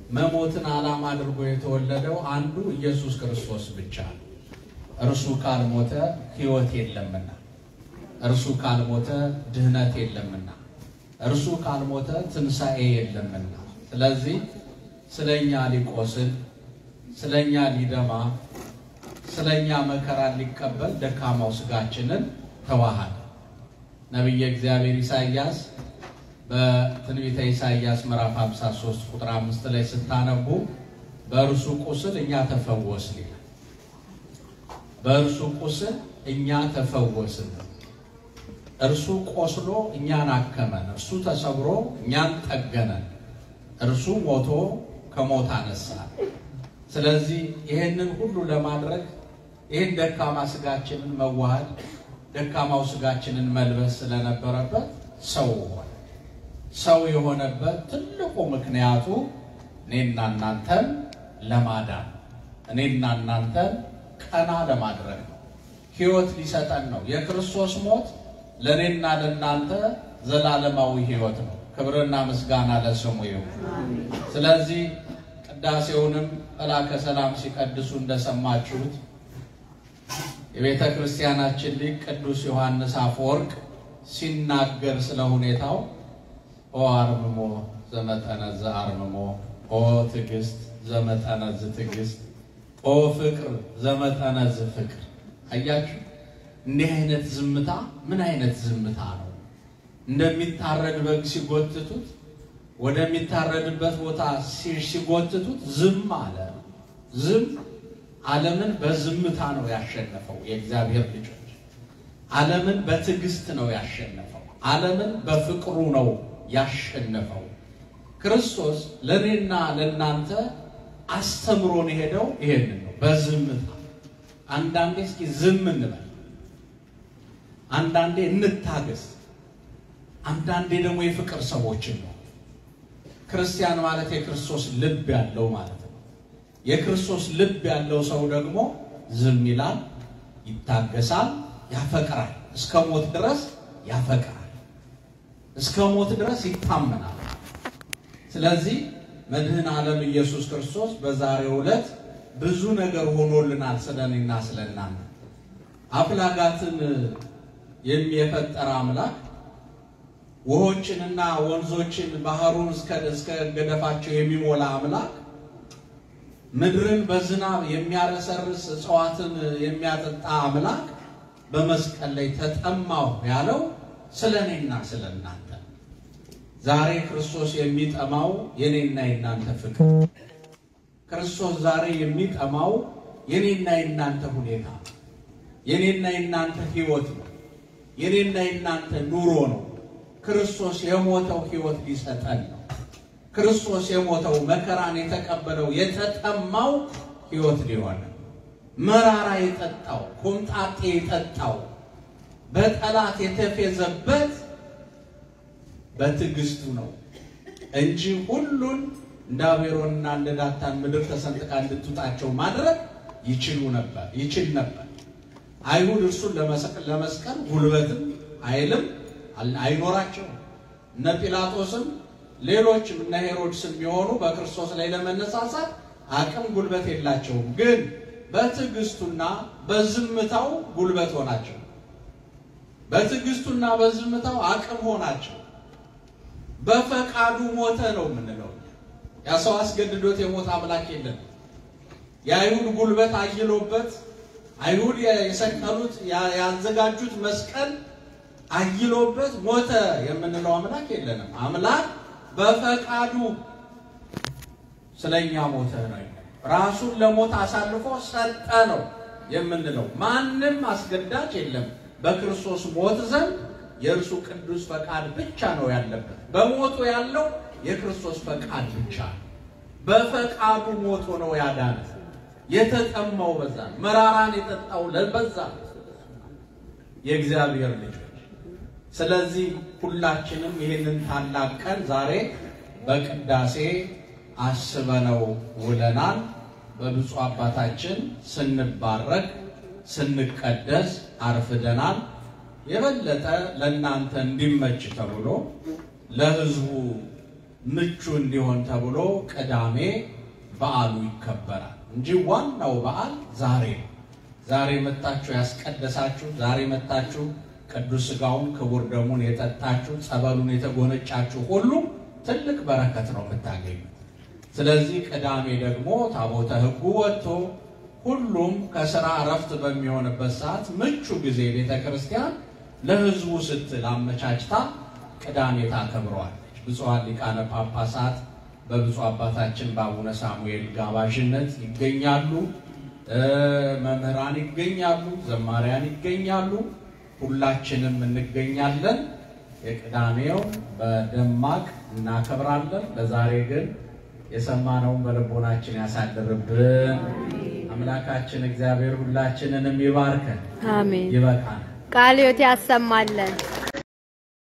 መሞትን ዓላማ አድርጎ የተወለደው አንዱ ኢየሱስ ክርስቶስ ብቻ ነው። እርሱ ካልሞተ ሕይወት የለምና፣ እርሱ ካልሞተ ድህነት የለምና፣ እርሱ ካልሞተ ትንሣኤ የለምና። ስለዚህ ስለኛ ሊቆስል ስለኛ ሊደማ ስለኛ መከራ ሊቀበል ደካማው ስጋችንን ተዋሃደ። ነቢየ እግዚአብሔር ኢሳይያስ በትንቢተ ኢሳይያስ ምዕራፍ 53 ቁጥር 5 ላይ ስታነቡ በእርሱ ቁስል እኛ ተፈወስን ይላል። በእርሱ ቁስል እኛ ተፈወስን። እርሱ ቆስሎ እኛን አከመን። እርሱ ተሰብሮ እኛን ጠገነን። እርሱ ሞቶ ከሞት አነሳን። ስለዚህ ይህንን ሁሉ ለማድረግ ይህን ደካማ ስጋችንን መዋሃድ ደካማው ስጋችንን መልበስ ስለነበረበት ሰው ሆነ። ሰው የሆነበት ትልቁ ምክንያቱ እኔና እናንተን ለማዳን እኔና እናንተን ቀና ለማድረግ ነው። ሕይወት ሊሰጠን ነው። የክርስቶስ ሞት ለእኔና ለእናንተ ዘላለማዊ ሕይወት ነው። ክብርና ምስጋና ለስሙ ይሁን። ስለዚህ ቅዳሴውንም መላከ ሰላም ሲቀድሱ እንደሰማችሁት የቤተ ክርስቲያናችን ሊቅ ቅዱስ ዮሐንስ አፈወርቅ ሲናገር ስለ ሁኔታው ኦ አርምሞ ዘመጠነዝ አርምሞ፣ ኦ ትዕግስት ዘመጠነዝ ትዕግስት፣ ኦ ፍቅር ዘመጠነዝ ፍቅር። አያችሁ፣ እንዲህ አይነት ዝምታ ምን አይነት ዝምታ ነው? እንደሚታረድ በግ ሲጎትቱት ወደሚታረድበት ቦታ ሲጎትቱት ዝም አለ። ዝም ዓለምን በዝምታ ነው ያሸነፈው። የእግዚአብሔር ልጆች ዓለምን በትዕግስት ነው ያሸነፈው። ዓለምን በፍቅሩ ነው ያሸነፈው። ክርስቶስ ለእኔና ለእናንተ አስተምሮን የሄደው ይሄንን ነው፣ በዝምታ አንዳንዴ እስኪ ዝም እንበል፣ አንዳንዴ እንታገስ፣ አንዳንዴ ደግሞ የፍቅር ሰዎችን ነው። ክርስቲያን ማለት የክርስቶስ ልብ ያለው ማለት ነው። የክርስቶስ ልብ ያለው ሰው ደግሞ ዝም ይላል፣ ይታገሳል፣ ያፈቅራል። እስከ ሞት ድረስ ያፈቅራል፣ እስከ ሞት ድረስ ይታመናል። ስለዚህ መድህን ዓለም ኢየሱስ ክርስቶስ በዛሬው ዕለት ብዙ ነገር ሆኖልናል። ስለኔና ስለናንተ አፍላጋትን የፈጠረ አምላክ ውሆችንና ወንዞችን ባህሩን እስከ ገደፋቸው የሚሞላ አምላክ ምድርን በዝናብ የሚያረሰርስ እጽዋትን የሚያጠጣ አምላክ በመስቀል ላይ ተጠማሁ ያለው ስለ እኔና ስለ እናንተ። ዛሬ ክርስቶስ የሚጠማው የኔና የናንተ ፍቅር፣ ክርስቶስ ዛሬ የሚጠማው የኔና የናንተ ሁኔታ፣ የኔና የናንተ ሕይወት ነው። የኔና የናንተ ኑሮ ነው። ክርስቶስ የሞተው ሕይወት ሊሰጠን ነው። ክርስቶስ የሞተው መከራን የተቀበለው የተጠማው ሕይወት ሊሆን መራራ የጠጣው ኮምጣጤ የጠጣው በጠላት የተፌዘበት በትዕግስቱ ነው እንጂ ሁሉን እንደ አቤሮንና እንደ ዳታን ምድር ተሰንጥቃ እንድትውጣቸው ማድረግ ይችሉ ነበር ይችል ነበር። አይሁድ እርሱን ለመስቀል ጉልበትም ኃይልም አይኖራቸውም። እነ ጲላጦስም ሌሎችም እነ ሄሮድስም የሚሆኑ በክርስቶስ ላይ ለመነሳሳት አቅም ጉልበት የላቸውም። ግን በትዕግስቱና በዝምታው ጉልበት ሆናቸው። በትዕግስቱና በዝምታው አቅም ሆናቸው። በፈቃዱ ሞተ ነው የምንለው። ያ ሰው አስገድዶት የሞት አምላክ የለም። የአይሁድ ጉልበት አይሎበት አይሁድ የሰቀሉት ያዘጋጁት መስቀል አይሎበት ሞተ የምንለው አምላክ የለንም። አምላክ በፈቃዱ ስለኛ ሞተ ነው። ራሱን ለሞት አሳልፎ ሰጠ ነው የምንለው። ማንም አስገዳጅ የለም። በክርስቶስ ሞት ዘንድ የእርሱ ቅዱስ ፈቃድ ብቻ ነው ያለበት። በሞቱ ያለው የክርስቶስ ፈቃድ ብቻ ነው። በፈቃዱ ሞቶ ነው ያዳነ። የተጠማው በዛ፣ መራራን የጠጣው ለበዛ የእግዚአብሔር ልጆች። ስለዚህ ሁላችንም ይህንን ታላቅ ቀን ዛሬ በቅዳሴ አስበነው ውለናል። በብፁዕ አባታችን ስንባረክ ስንቀደስ አርፍደናል። የበለጠ ለእናንተ እንዲመች ተብሎ ለሕዝቡ ምቹ እንዲሆን ተብሎ ቅዳሜ በዓሉ ይከበራል እንጂ ዋናው በዓል ዛሬ ነው። ዛሬ መጣችሁ ያስቀደሳችሁ፣ ዛሬ መጣችሁ ቅዱስ ሥጋውን ክቡር ደሙን የጠጣችሁ፣ ጸበሉን የተጎነጫችሁ ሁሉ ትልቅ በረከት ነው የምታገኙት። ስለዚህ ቅዳሜ ደግሞ ታቦተ ሕጉ ወጥቶ ሁሉም ከስራ እረፍት በሚሆንበት ሰዓት ምቹ ጊዜ ቤተ ክርስቲያን ለሕዝቡ ስትል አመቻችታ ቅዳሜ ታከብረዋለች። ብፁዓን ሊቃነ ጳጳሳት በብፁዕ አባታችን በአቡነ ሳሙኤል ጋባዥነት ይገኛሉ። መምህራን ይገኛሉ። ዘማሪያን ይገኛሉ። ሁላችንም እንገኛለን። የቅዳሜው በደማቅ እናከብራለን። ለዛሬ ግን የሰማነውን በልቦናችን ያሳድርብን። አምላካችን እግዚአብሔር ሁላችንንም ይባርከን። አሜን። ይበቃናል። ቃልዮት ያሰማለን።